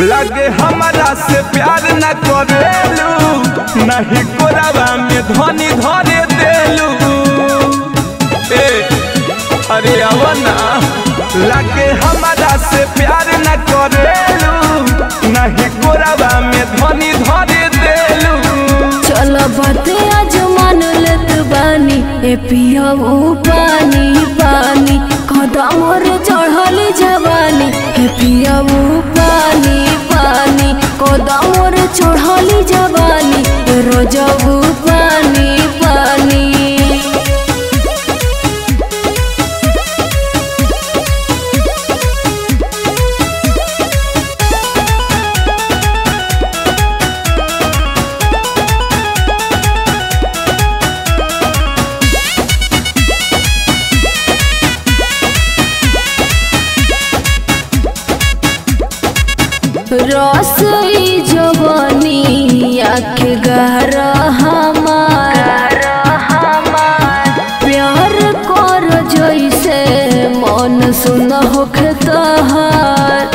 लगे हमारा से प्यार न करेलू नहीं कोरावा में धनी धरे देलू ए अरे अब ना लगे हमारा से प्यार न करेलू नहीं कोरावा में धनी धरे देलू चल बाते आज मान लेत बानी ए पियऊ पानी पानी कदम रे चढ़ली जवानी ए पियऊ पानी पानी कदम रे चढ़ली जवानी ए रोजबू पानी पानी रसई जवानी आखे गहरा हमार प्यार कर जैसे मन सुन होखे तहार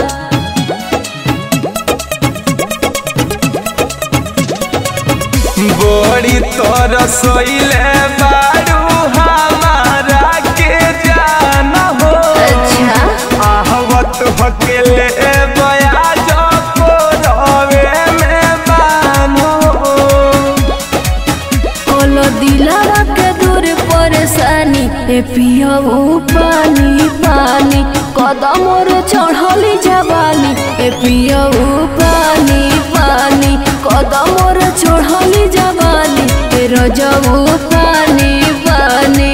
बड़ी तरसैले बारू हमारा के जान हो अच्छा आहवत हकेले बयाज को रवे में बानो कोलो दिलारा के दूर परेशानी ए पियऊ पानी पानी कदम रे चढ़ली जवानी ए पियऊ पानी पानी कदम रे चढ़ली जवानी ए रजऊ पानी पानी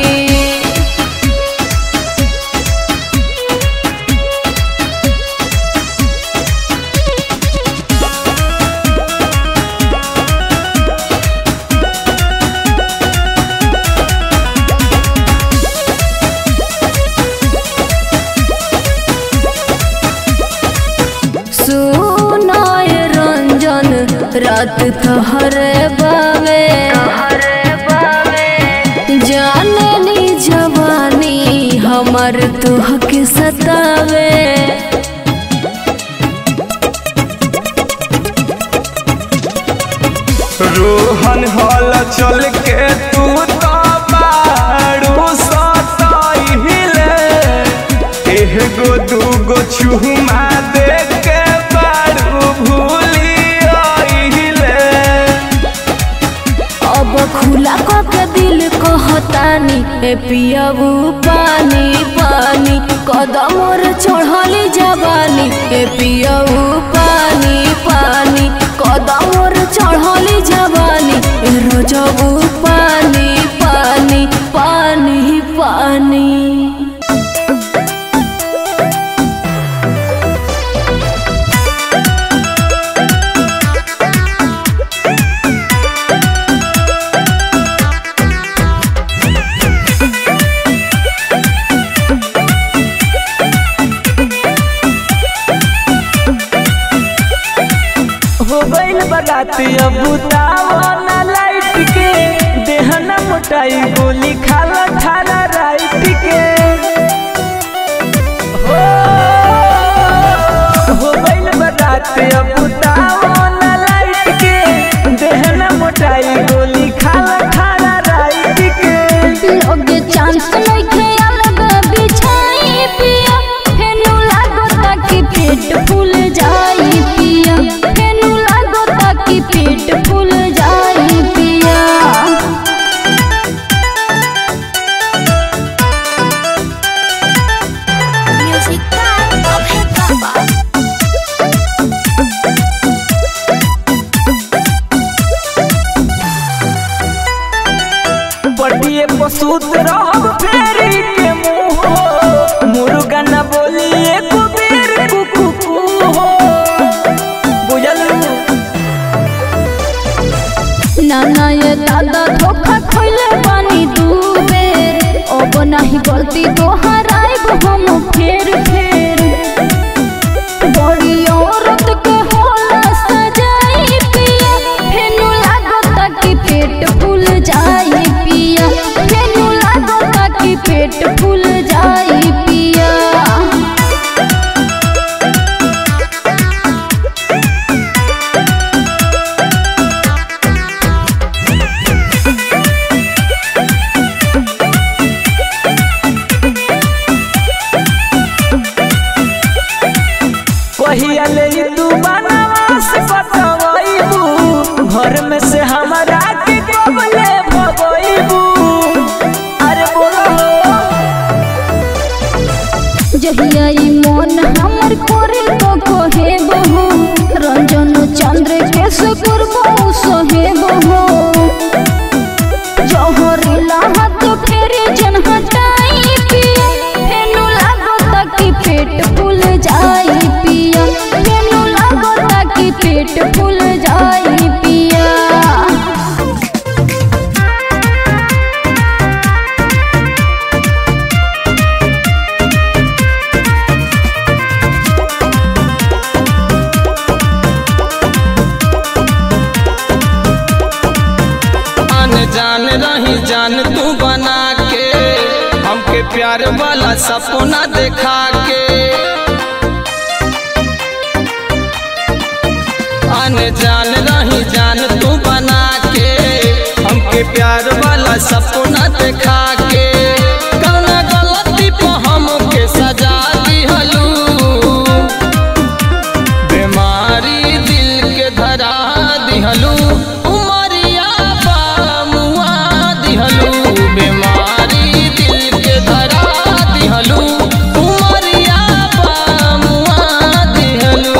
सुनाय रंजन रात तोहरे बावे जाननी जवानी हमर तुहके सतावे रोहन हल चल के तू तो बारू सताइले एगो दूगो छुमा दे के बारू भूली आइले अब खुला के दिल कहतानी ए पियबू पानी पानी कदम रे चढ़ली जवानी ए पियबू पानी पानी कदम रे चढ़ली जवानी ए रोजबू पानी पानी पानी पानी हो गइल बराती अब बुतावा लाइट के देहना मोटाई गोली खाला खाला राइट के हो हो गइल बराती अब बुतावा लाइट के देहना मोटाई गोली खाला खाला राइट के लोगे चांस नइखे अलग बिछाई पिया फेनु लागता कि पेट फूल जाई पिया फेनु लागता कि पेट फूल जाई पिया म्यूजिक का अभे बाबा बटिए पसूत रहब फेरी के मुंह मुर्गा न बोली एको बेर कुकु कु हो बुझल नाना ये दादा धोखा खइले पानी दू बेर अब नाही गलती दोहराइब हम फेर फेर बड़ी औरत के होला सजाई पिया फेनु लागता कि पेट फूल जाई पिया फेनु लागता कि पेट फूल जाई पिया घर में से हमारा के कबले भगोइबू अरे बोलो जहिया ई मन हमर करे तो कहे बहु रंजन चंद्र के सुकुर बहु सोहे बहु जहरीला हाथ फेरे जन हटाई पिया फेनु लागो ताकि पेट फूल जाई पिया फेनु लागो ताकि पेट फूल जाई पिया अनजान रही जान तू बना के हमके प्यार वाला सपना देखा के अनजान रही जान तू बना के हमके प्यार वाला सपना देखा के कौना गलती पे हमके सजा दिहलू बीमारी दिल के धरा दिहलू उमरिया बामुआ दिहलू बीमारी दिल के धरा दिहलू उमरिया बामुआ दिहलू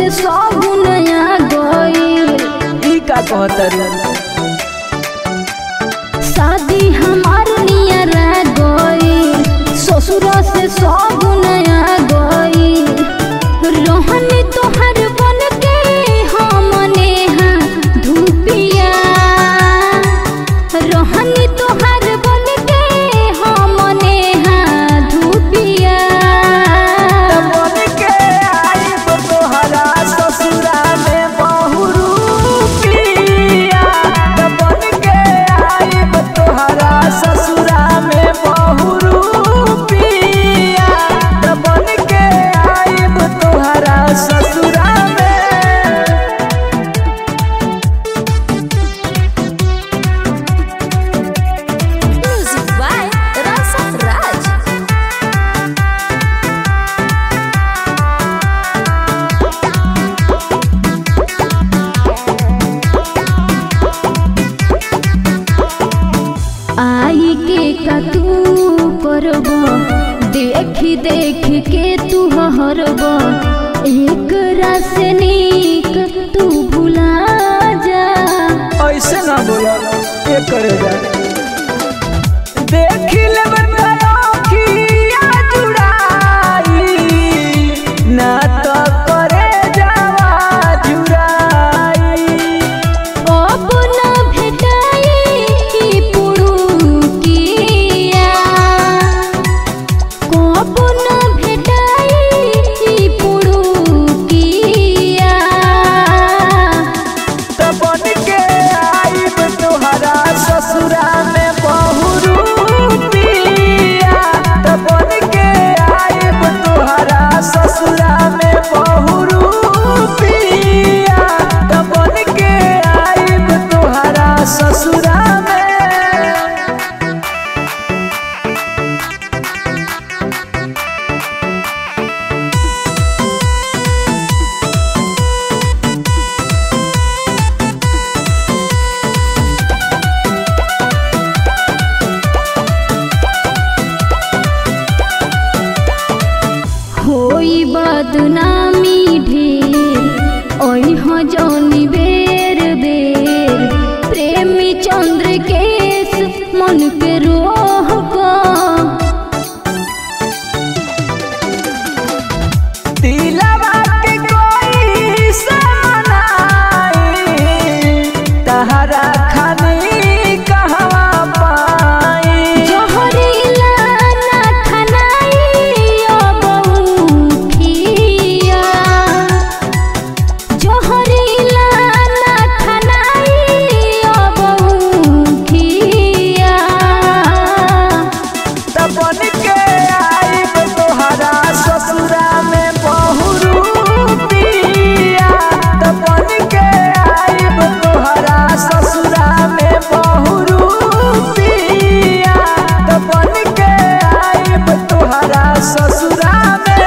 सब नया गईल ई का कहतरू शादी हमार नियर गईल ससुर से सब नया गईल रोहनी तोहर बन के हमने हाँ धूपिया रोहनी तोहर बन के हमने हाँ धूपिया बन के आइब तोहरा ससुरा में बहुरूपिया बन के आइब तोहरा ससुरा में बहुरूपिया बन के आइब तोहरा ससुरा में Music by Rasa Raj. आई के कतू करब देखी देख के तू हरब एक से नीक तू भुला जा ऐसे ना बोला ये करे जा देख ले अखिया जुड़ाई ना तो करे जावा जुड़ाई अब न भेटाई पुरुकिया कब न भेटाई पुरुकिया तो बन के आइब तोहरा ससुरा में बहुरूपिया तो बन के आइब तोहरा ससुरा में बहुरूपिया तो बन के आइब तोहरा ससुरा में होई बदनामी ढेर ओई हो जौनी बेर बेर प्रेमी चंद्र केस मन के रोह को दिलवा के कोई से मनाई तहरा खानी कहवा पाई जहरीला ना खनाई अब उठिया जहरीला ना खनाई अब उठिया तबन के आइब तोहरा ससुरा में बहुरूपिया तबन के आइब तोहरा ससुरा में बहुरूपिया तबन के आइब तोहरा ससुरा में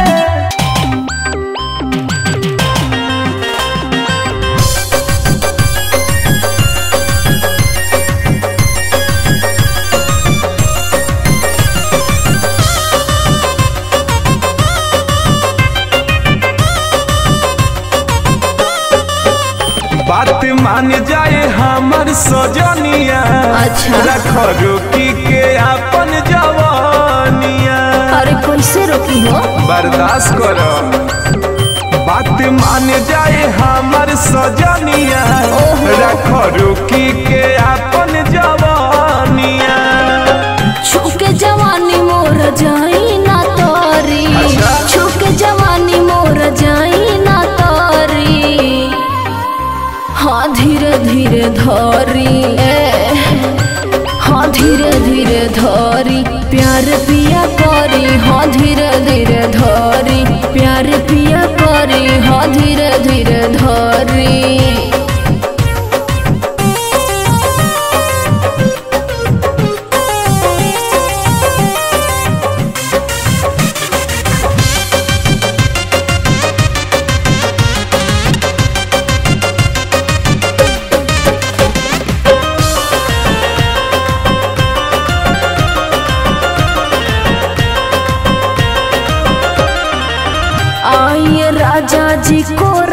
बात मान जाए हमर सजनिया अच्छा। रख रोकी के अपन जवानिया अरे कैसे रोकी हो बर्दाश्त करो बात मान जाए हमर सजनिया रख रोकी के अपन जवानिया छुके जवानी मोर जाई ना तोरी अच्छा। छुके जवानी मोर जाई ना तोरी हाँ धीरे धीरे धरी ए हाँ धीरे धीरे धरी प्यार पिया करी हाँ धीरे धीरे धरी प्यार पिया करी हाँ धीरे धीरे धरी आइए राजा जी को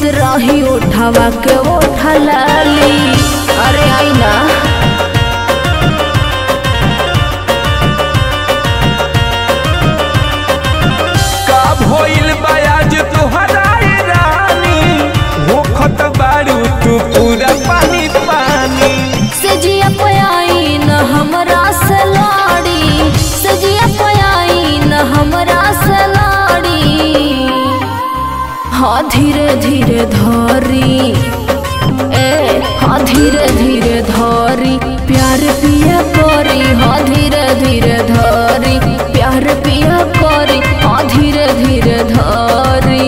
रही उठावा के उठा लाली अरे आई ना का भइल बयाज तोहरा ए रानी होखत बारू तू पूरा पानी पानी सजिया पयाई न हमरा से लाड़ी सजिया पयाई न हमरा से लाड़ी हाँ धीरे धीरे धरी ए हाँ धीरे धीरे धरी प्यार पिया करी हाँ धीरे धीरे धरी प्यार पिया करी हाँ धीरे धीरे धरी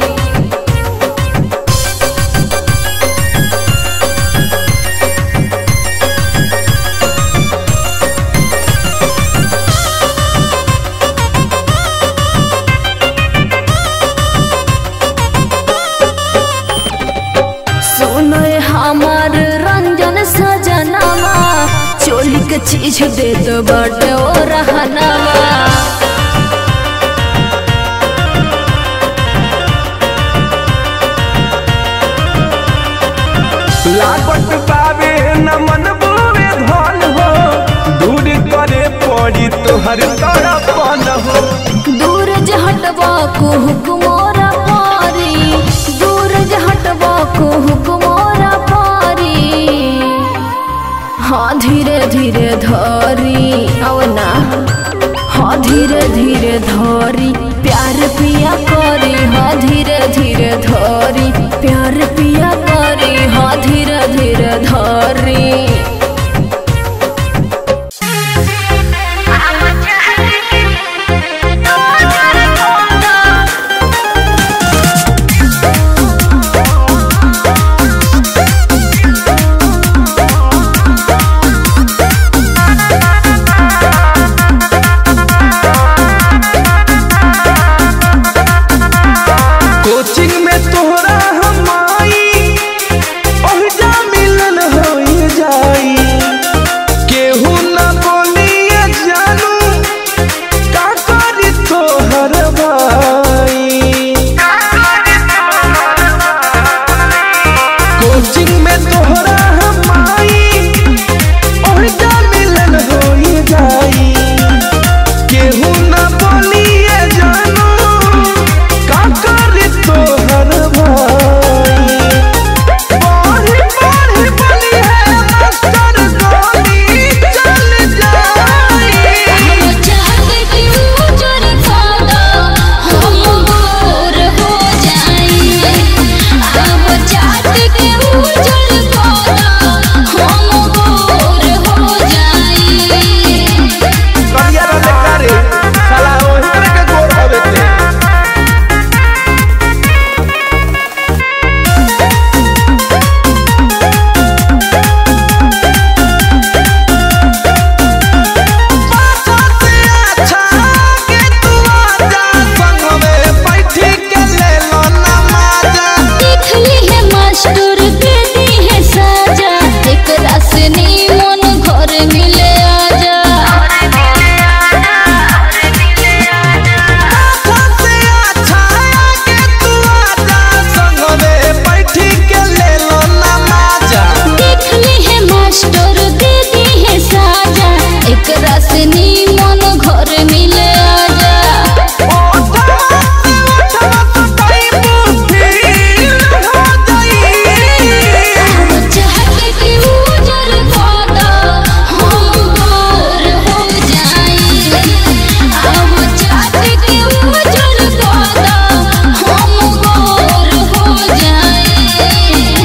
सुनय हमार रंजन सजनावा चोली के चीज दे दो बटे ओ रहनावा लागत बाबे न मन बुवे धन हो दूर करे पड़ी तोहर तड़पन हो दूर जे हटवा को हुकुमोरा पारी दूर जे हटवा को हुकुमोरा पारी हाँ धीरे धीरे धरी अवना हाँ धीरे धीरे धरी प्यार पिया करी हाँ धीरे धीरे धरी प्यार पिया करी हाँ धीरे धीरे धरी कोचिंग में तोहरा हम आई ओहिजा मिलन होई जाई केहू न बोलिए जानू का करी तोहर भाई कोचिंग में तोहरा हम आई ओहिजा मिलन होई जाई केहू न बोलिए जानू का करी तोहर भाई बढ़ी बढ़ी बनी है मास्टर गोली चल जाई करिया रे करे साला ओही तरह के गोर हवे ते पाछा से अच्छा के तू आजा संग में बैठी के ले लो ना माजा घर मिले आजा पाछा से अच्छा के तू आजा संग में बैठी के ले लो ना माजा देखली है मास्टर दे दी है साजा एक रसनी मन घर मिले आजा ओठवा से ओठवा तो टाइम फील हो जाई चाहत की उजर खोदा हम गोर हो जाई अब चाहत की उजर खोदा हम गोर हो जाई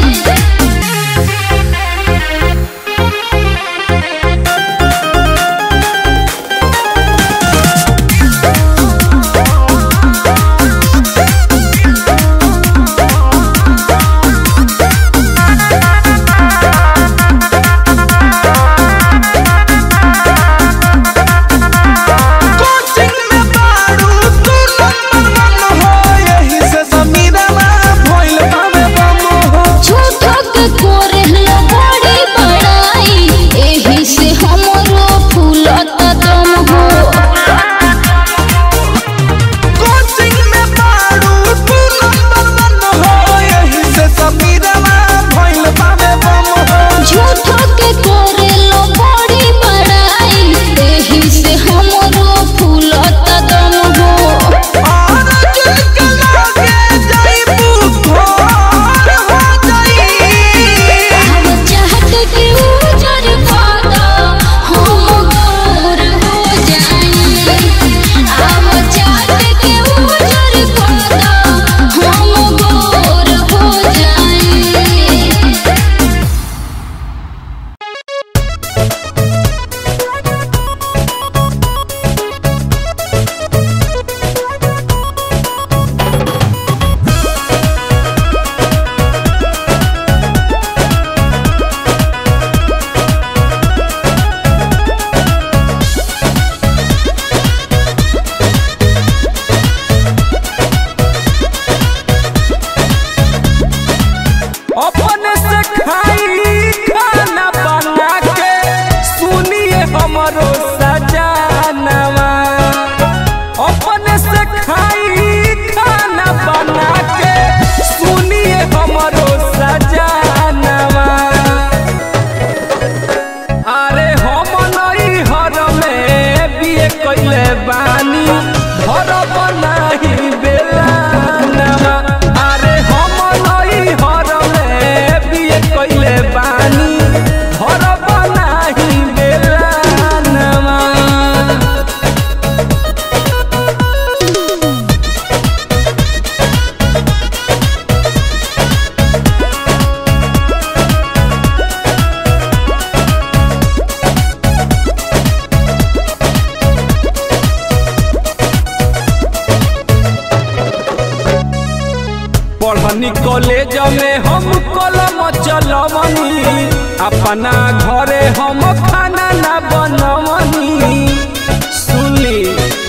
पढ़नी कॉलेज में हम कलम चलवनी अपना घरे हम खाना ना बनवनी सुनली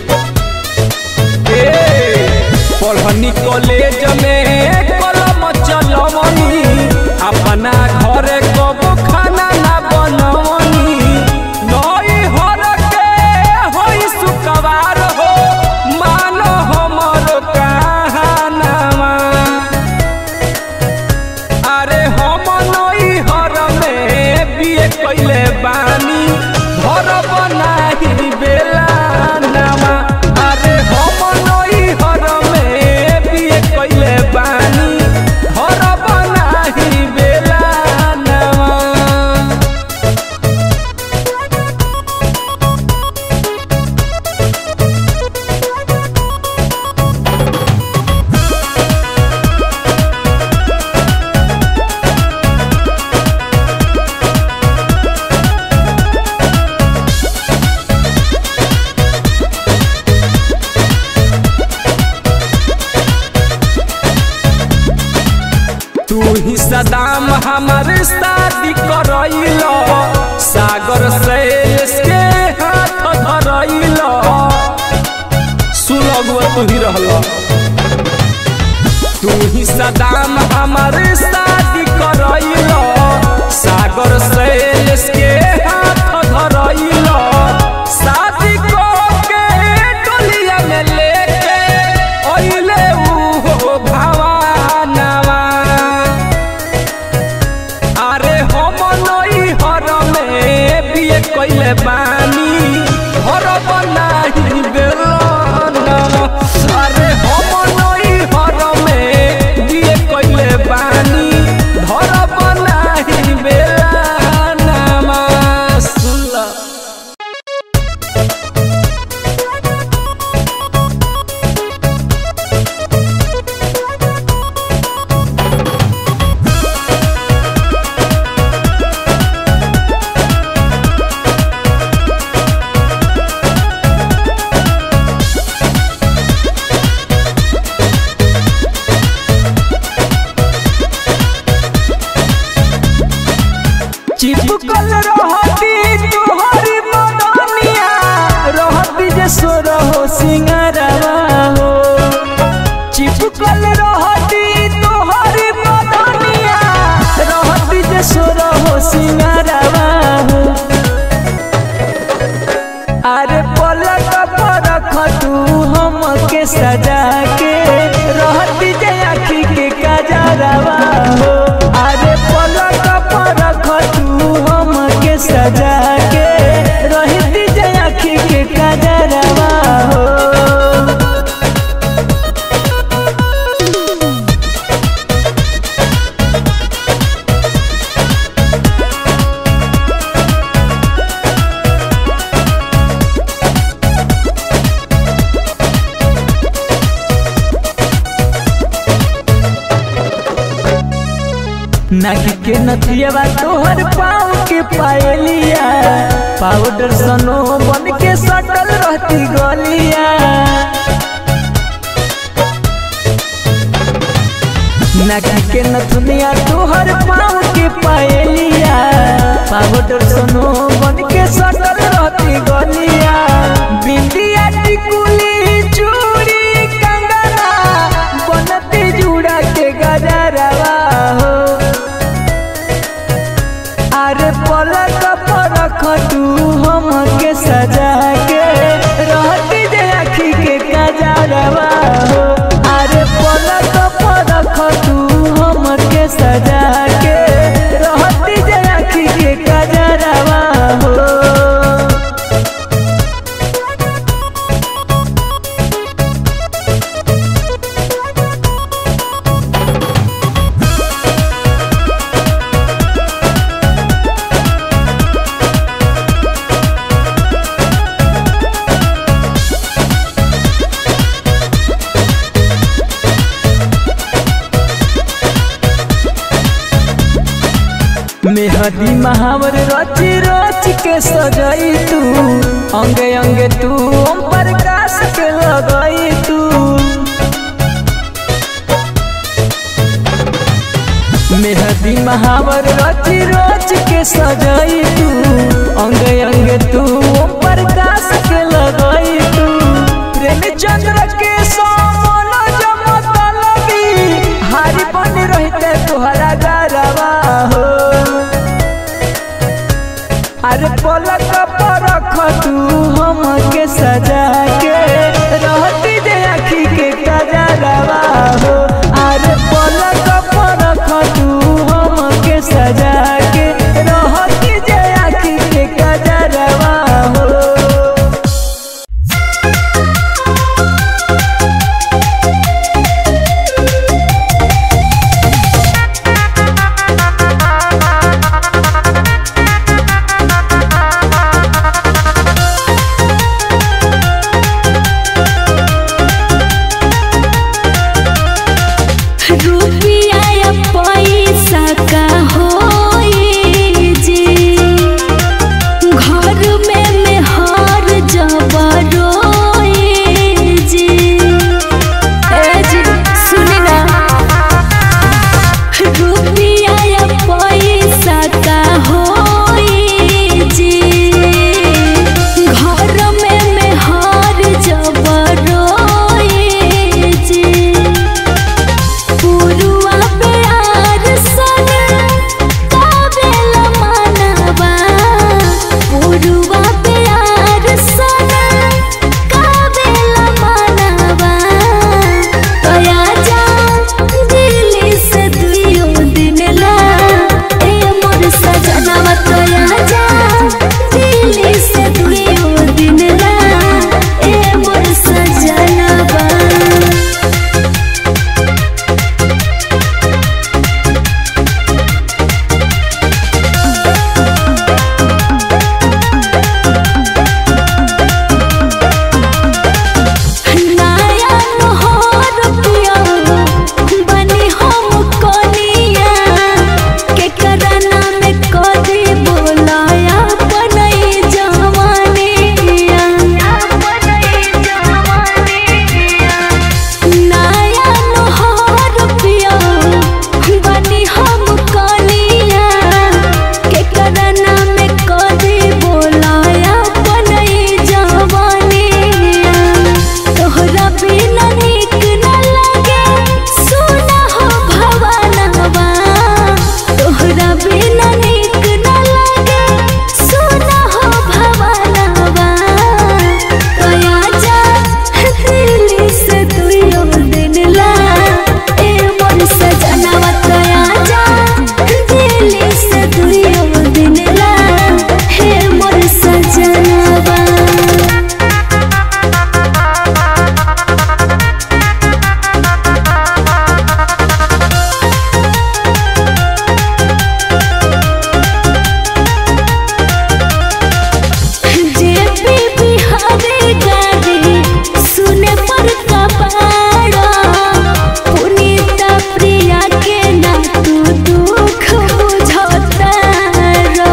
ए पढ़नी कॉलेज में कलम चलवनी अपना घरे कबो खाना ना बनवनी नई हर के होई सुकवार हो मानो हमर कहानामा अरे हम नई हर में बिए कैले बानी घर बनाही बेला नामा अरे हम नई हर में बिए कैले बानी घर बनाही बेला नामा तू ही सदाम हमार शादी करैल सागर से इसके हाथ धरैल सुलगुआ तू ही रहल तू ही सदाम हमार शादी करैल सागर से इसके हाथ धरैल शादी के डोलिया में लेके अइले ऊ भावानवा अरे हम नई हर में बिए कैले बानी घर बनाही बेलन अरे हम नई हर में बिए कैले बानी घर बनाही बेलनमा सुनला चिपकल रहती तोहरी मदनिया रहती जे सोर हो सिंगारवा हो चिपकल रहती तोहरी मदनिया रहती जे सोर हो सिंगारवा हो अरे पलक पर रख तू हम के सजा के रहती जे आखी के कजरवा हो अरे पलक पर रख तू हम के सजा के रहती जे आखी के कजरवा हो नाकी के नथिया तोहर पाँव के पायलिया पाउडर सनो बन के सटल रहती गलिया नाकी के नथुनिया तोहर पाँव के पायलिया पाउडर सनो बन के सटल रहती गलिया बिंदिया टिकुली चूड़ी कंगना बनती जुड़ा के गजरवा हो अरे पलक पर रख तू हम के सजा के रहती जे आखी के कजरवा हो अरे पलक पर रख तू हम के सजा के रहती जे आखी के कजरवा हो मेहदी महावर रची रच के सजाई तू अंगे अंगे तू ओम प्रकाश के लगाई तू के सजाई तू अंग अंग तू ओम प्रकाश के लगाई तू प्रेम चंद्र के सोमल जमतलबी हारी बन रहते तोहरा गरवा हो अरे पलक पर रख तू हम के सजा के रहती जे आखी के कजरवा हो अरे पलक पर रख तू हम के सजा के रहती जे आखी के कजरवा हो रुपिया या पैसा का होई जी घर में में हर जबरोई जी ए जी सुनी ना रुपिया या पैसा का होई जी घर में में हर जबरोई जी पुरुआ प्यार सन काबेला मानवा पुरुआ प्यार सन काबेला मानवा तया जा दिल्ली से दुइयो दिन ला ए मोर सजनवा तया जा दिल्ली से दुइयो दिन ला ए मोर सजनवा नया मोहर पिया बनी हम कनिया के करना में कदी बोलाया बनई जवानिया बनई जवानिया नया मोहर पिया बनी हम कनिया के करना में कदी बोलाया बनई जवानिया तोहरा बिना नीक न लगे सुना हो भवनवा तोहरा बिना नीक न लगे सुना हो भवनवा तया जा दिल्ली से दुइयो दिन ला ए मोर सजनवा तया जा दिल्ली से दुइयो दिन ला हे मोर सजनवा जेपी बिहारी गाड़ी सुने पर कपाड़ा पुनीता प्रिया के ना तू दुख बुझता रो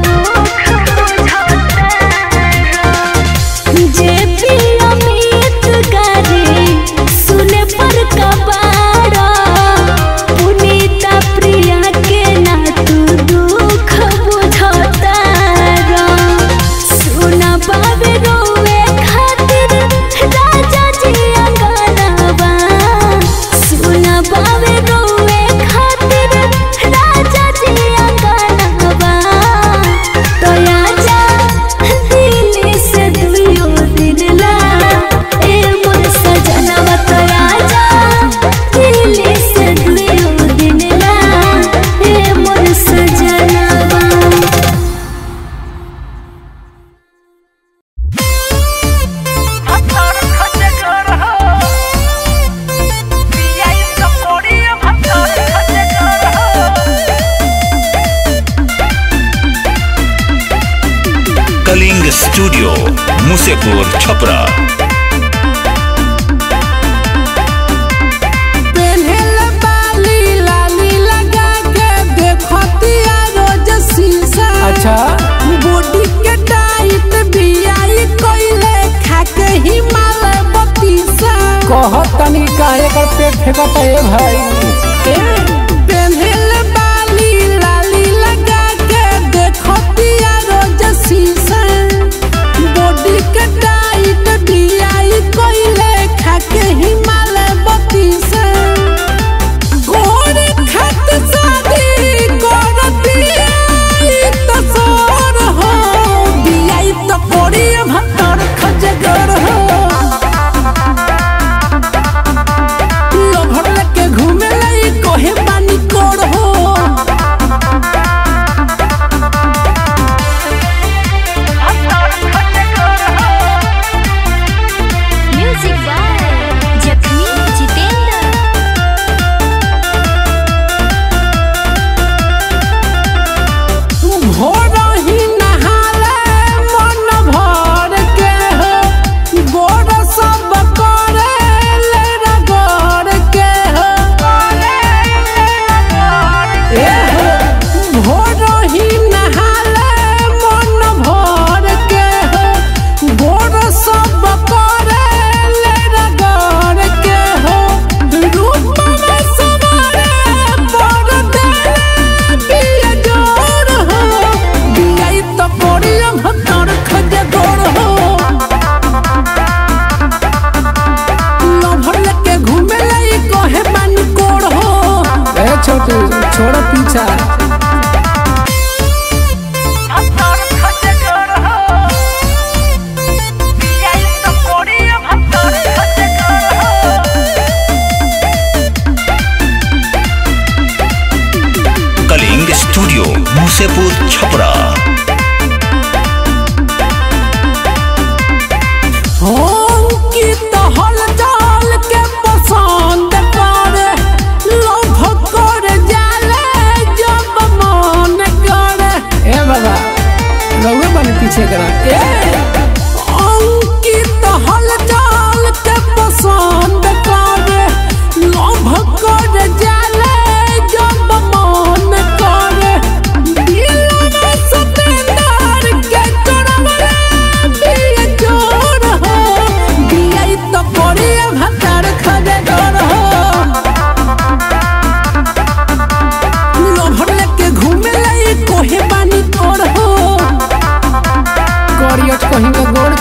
जेपी अमित गाड़ी सुने पर कपाड़ा पुनीता प्रिया के ना तू दुख बुझता रो सुना बाबे रोवे खातिर राजा जी अंगनवा सुना बाबे रोवे खातिर राजा जी अंगनवा तया जा दिल्ली से दुइयो दिन ला ए मोर सजनवा तया जा दिल्ली से दुइयो दिन ला ए मोर सजनवा कलिंग स्टूडियो मुसेपुर छपरा पेन्हल बाली लाली लगा के देखतिया रोज शीशा अच्छा बॉडी के टाइट बियाई कोइले खाके हिमालय बतीसा कहत तनी का एकर पेट फेंकत है भाई पेन्हल बाली लाली लगा के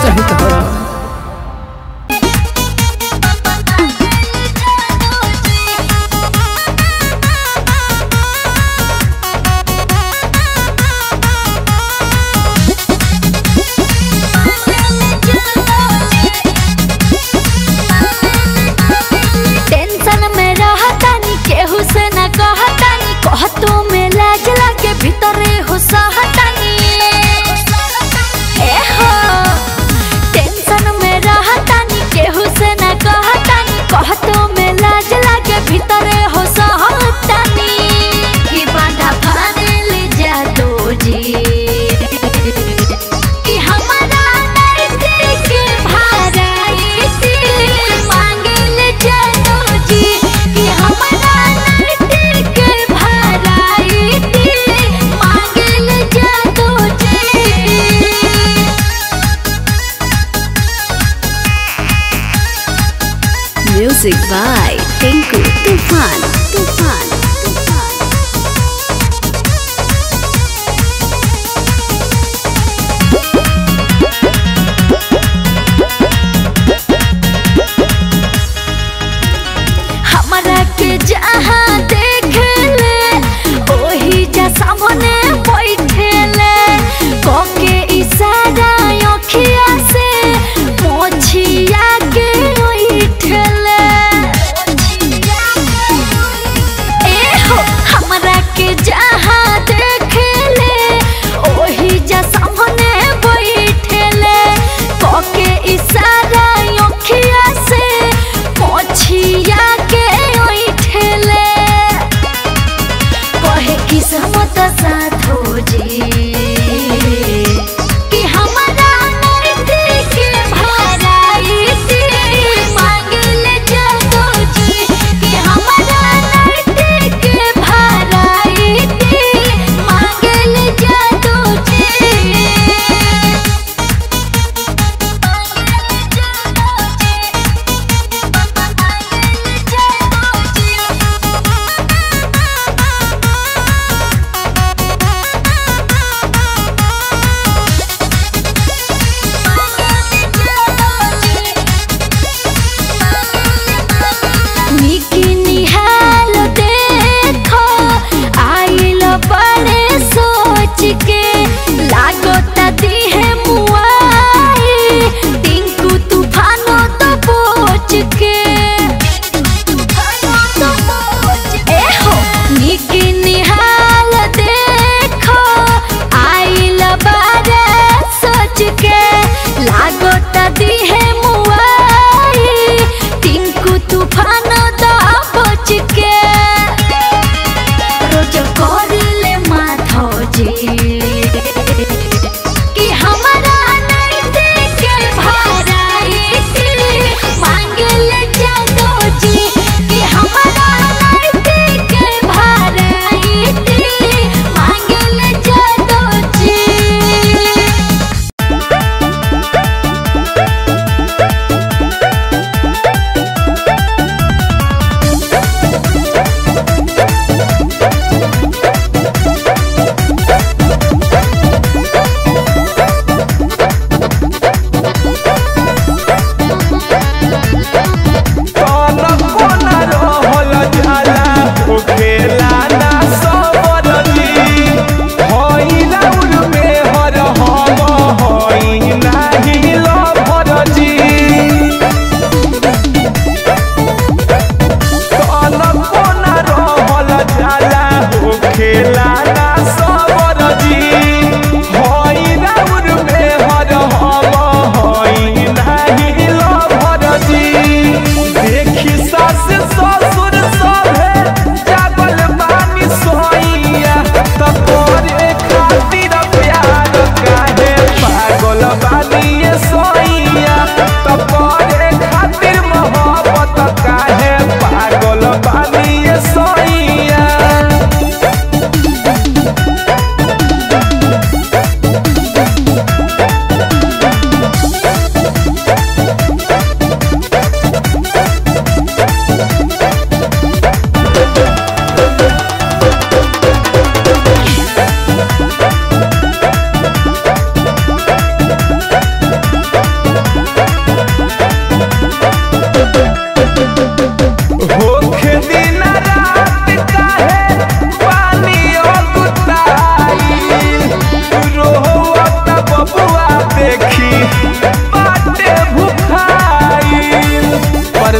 चाही तोहरा टेंशन में रहतानी केहू से न कहतानी कहतो में लाज लागे भीतरे हो सहतानी ए हो टेंशन में रहतानी केहू से न कहतानी कहतो में लाज लागे भीतरे हो सहतानी कि बांधा फानेल जादो जी कि हमारा नैतिक के भाराइती मांगल जानो जी कि हमारा नैतिक के भाराइती मांगल जानो जी Music by Tinku Tufan. Tufan. Tufan. हमरा के जहाँ देख ले ओही जा सामने बैठे ले कके इशारा अखिया से मोछिया के ओइठे ले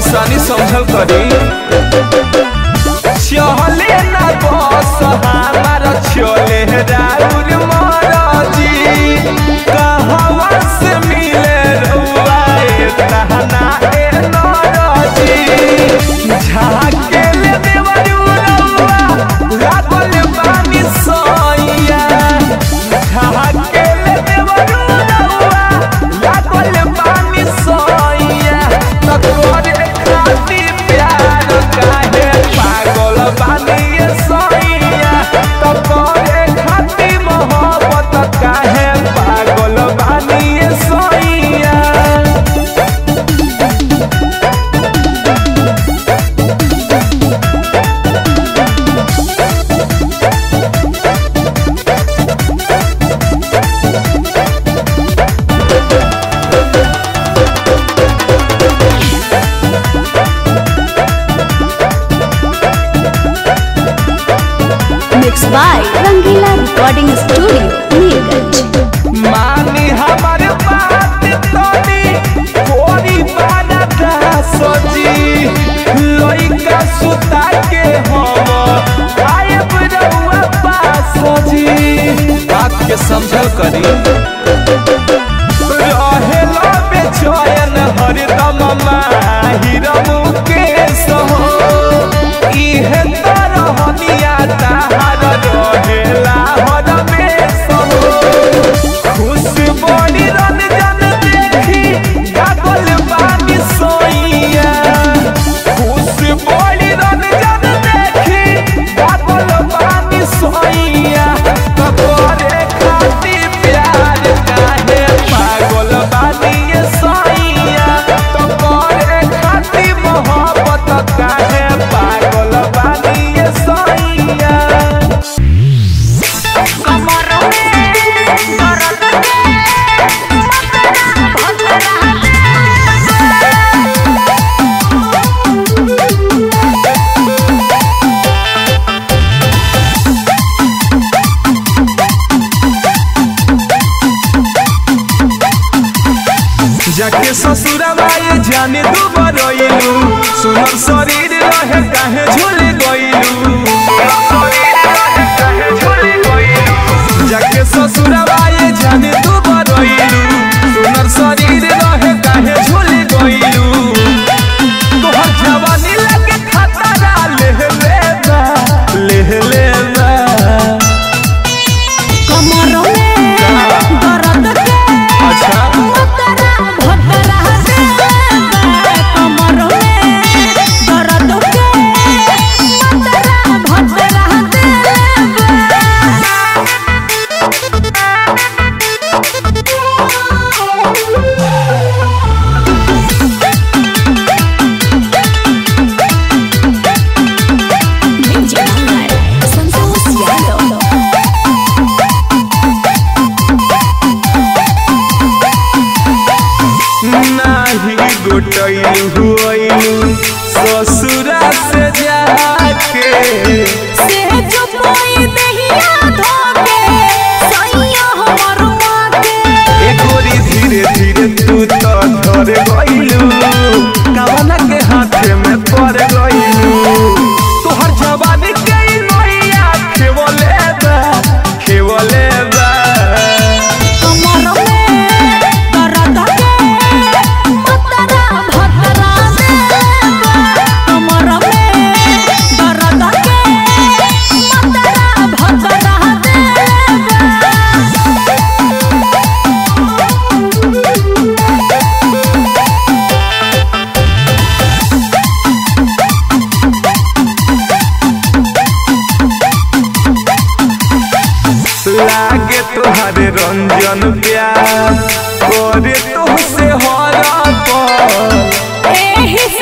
परेशानी समझल करी चले ना बस हमारा चले राउर महाराजी कहवा से मिले रउआ ए तहना ए नाराजी झाके ले देवरू रउआ लागल बानी सोइया झाके ले देवरू रउआ लागल बानी सोइया त तोरे खाती प्यार काहे पागल बानी ये सोइया त तोरे खाती मोहब्बत काहे पागल बानी ये सोइया Mixed by Rangila Recording Studio, Neerganj. मानी हमर बात तोनी कोरी बाना सजी लइका सुता के हम आयब रउआ पास जी बात के समझल करी रहेला बेचैन हरदम माहिरम के सहो इहे तरहनिया ताहार रहेला हरमे सहो खुश बड़ी रंजन देखी गागल बानी सोइया खुश बड़ी रंजन देखी गागल बानी सोइया तोरे खाती प्यार काहे पागल बानी ये सोइया तोरे खाती मोहब्बत काहे पागल बानी ये सोइया जाके ससुरवा ये जाने दू बरइलू सुनर शरीर रहे काहे झूल गइलू जाके ससुरवा ये जाने दू बरइलू सुनर शरीर रहे काहे झूल गइलू तोहर जवानी लगे खतरा लेह लेबा लेह लेबा अच्छा नाही गोटैलू हुइलू ससुरा से जाके एक गोरी धीरे धीरे तू तो धर गइलू कवना के हाथे में पड़ गइलू तोहर जवानी के नैया खेवले बा खेवले बा लागे तुहारे रंजन प्यार करे तुहसे हरा पर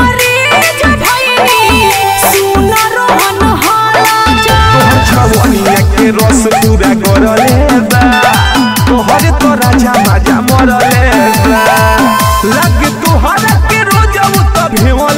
तोहर छवनिया के रस पूरा करले बा तोहर तो राजा माजा मरले बा लागे तुहरा के रोज तो भेव